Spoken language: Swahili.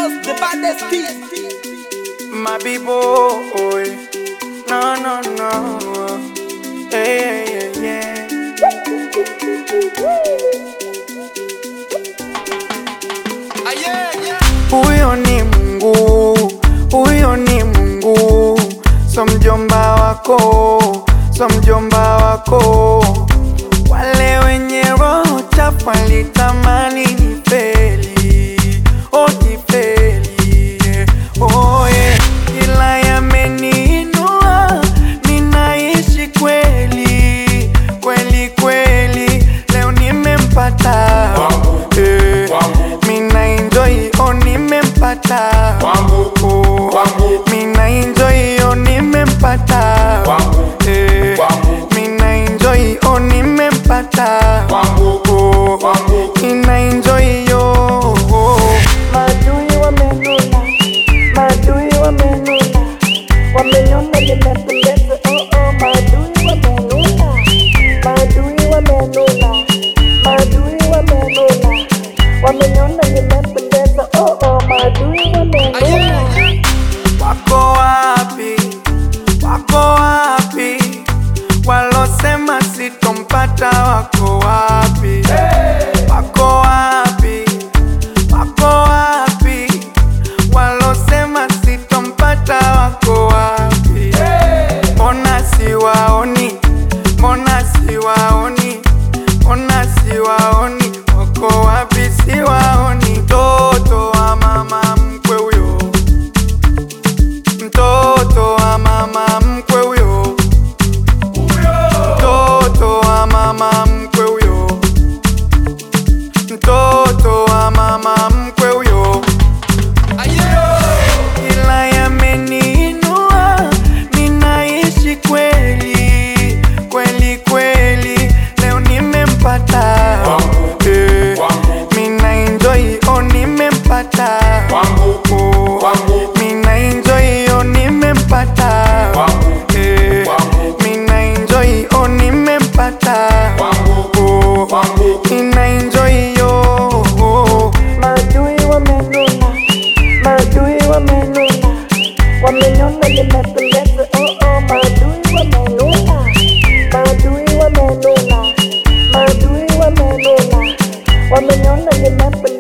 Boss, the baddest kid. My people, no, no, no. Hey, yeah, yeah. Ah, yeah, yeah. Huyo ni Mungu, huyo ni Mungu, so mjomba wako, so mjomba wako. Wale wenye roho chafu walitamani nifeli, oh nifeli, yeah. oh yeah. Ila yameniinua, ninaishi kweli, kweli kweli, leo nimempata eh, mina enjoy, oh nimempata oh, mina enjoy, oh nimempata eh, mina enjoy, oh nimempata oh, mina enjoy, oh, oh. Maadui wamenuna, maadui wamenuna, wameniona nimependeza, oh oh, maadui wamenuna, maadui wamenuna, maadui wamenuna, wameniona nimependeza, oh oh, maadui Ah, yeah, wamenuna. yeah. Wako wapi? Wako wapi? Walosema sitompata wako wapi? Wako wapi? Wako wapi? Walosema sitompata wako wapi? Mbona siwaoni? Mbona siwaoni? Mbona siwaoni? Wako wapi? Siwaoni. Mtoto wa mama mkwe huyo mtoto wa mama mkwe huyo, mtoto wa mama mkwe huyo, mtoto wa mama mkwe huyo. Ah, yeah. Ila yameniinua, ninaishi kweli kweli kweli, leo nimempata eh, mina enjoy, oh nimempata oh, mina enjoy, oh nimempata eh, mina enjoy, oh nimempata oh, mina enjoy, oh, oh. Maadui wamenuna, maadui wamenuna, wameniona nimependeza, oh oh, maadui wamenuna, maadui wamenuna, maadui wamenuna, wameniona nimependeza.